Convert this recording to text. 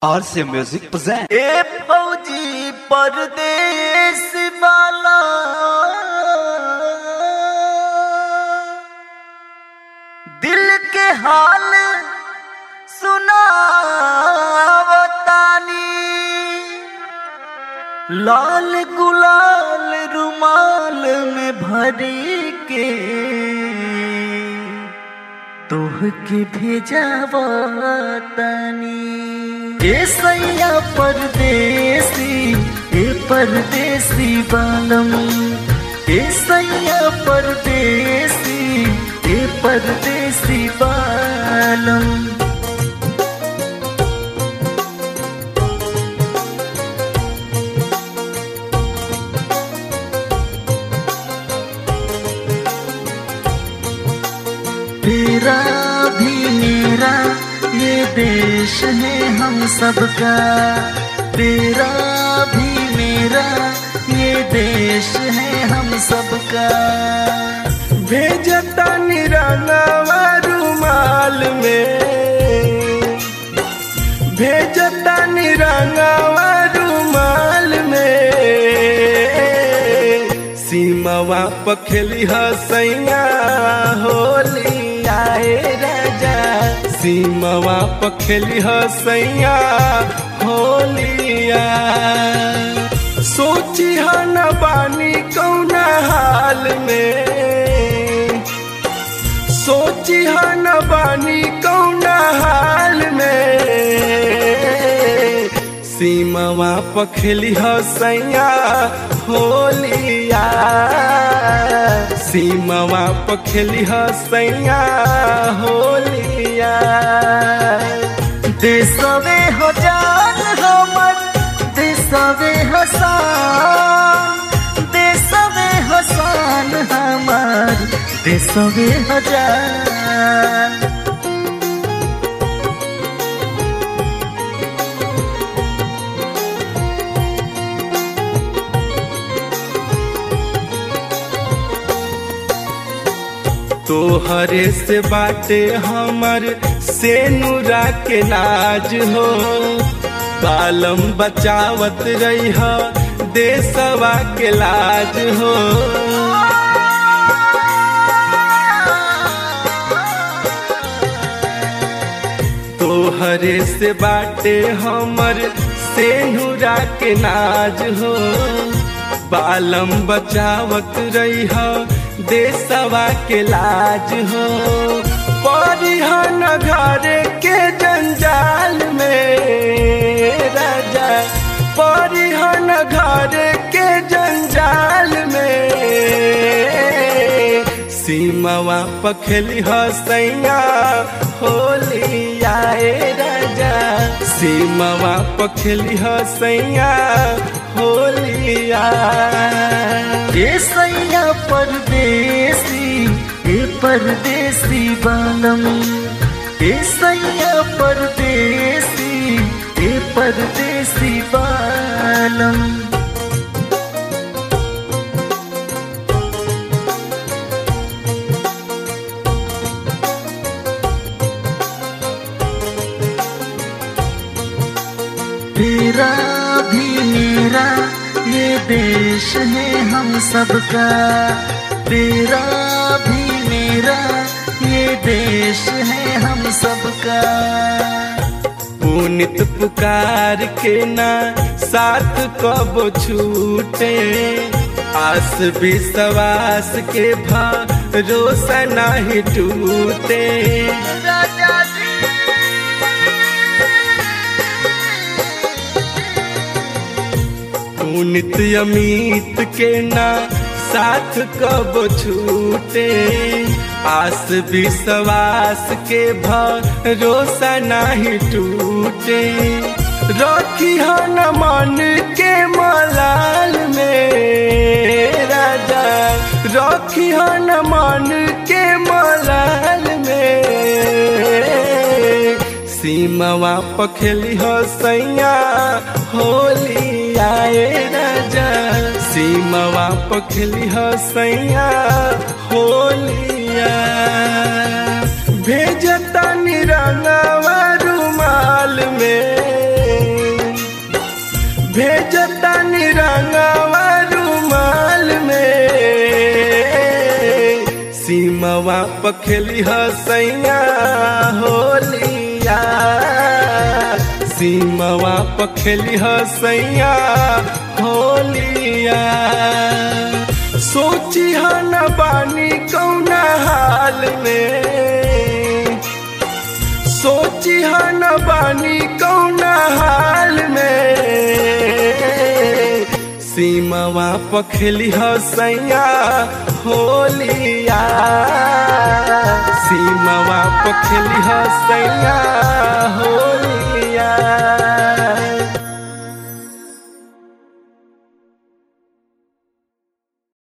और से music present ए फौजी परदेश वाला दिल के हाल सुनावतानी लाल गुलाल रुमाल में भरी के तोह के भेजावतानी ए सैया परदेसी ए परदेसी बालम ए सैया परदेसी ए परदेसी बालम तेरा भी मेरा ये देश है हम सबका तेरा भी मेरा ये देश है हम सबका भेजता निरालावा रुमाल में भेजता निरालावा रुमाल में सीमावा पखेली हसैया होली आए राजा सीमावा पखेली हसैया होलिया सोची हन बानी कौना हाल में सोची हन बानी कौना हाल में सीमावा पखेली हसैया होलिया सीमावा पखेली हसैया होलिया देशवे हजार हमर देशवे हसान देशवे हसान हमर देशवे हजार तोहरे से बाटे हमर से नूरा के नाज हो बालम बचावत रही देशवा के लाज हो तोहरे से बाटे हमर से नूरा के नाज हो बालम बचावत रही देशवा के लाज हो परिहन घर के जंजाल में राजा परिहन घर के जंजाल में सीमावा पखेली हसैया होली आए राजा सीमावा पखेली हसैया होलिया ए सैया परदेसी ए परदेसी बालम ए सैया परदेसी ए परदेसी बालम तेरा भी मेरा ये देश है हम सबका तेरा भी मेरा ये देश है हम सबका पुनित पुकार के ना साथ कब छूटे आस विश्वास के भरोसा नहीं टूटे राजा जी पुनित अमित के ना साथ कब छूटे आस विश्वास के भरोसा नहीं टूटे रखी हन मन के मलाल में राजा रखी हन मन के मलाल में सीमावा पखेली हसैया होली आए राजा सीमावा पखेली हसैया होलिया भेजता निरंगवा रुमाल में भेजता निरंगवा रुमाल में सीमवा पखेली हसैया होलिया सीमवा पखेली हसैया होलिया सोची न बानी कौना हाल में सोची न बानी कौना हाल में सीमवा पखेली हसैया होलिया सीमवा पखेली हसैया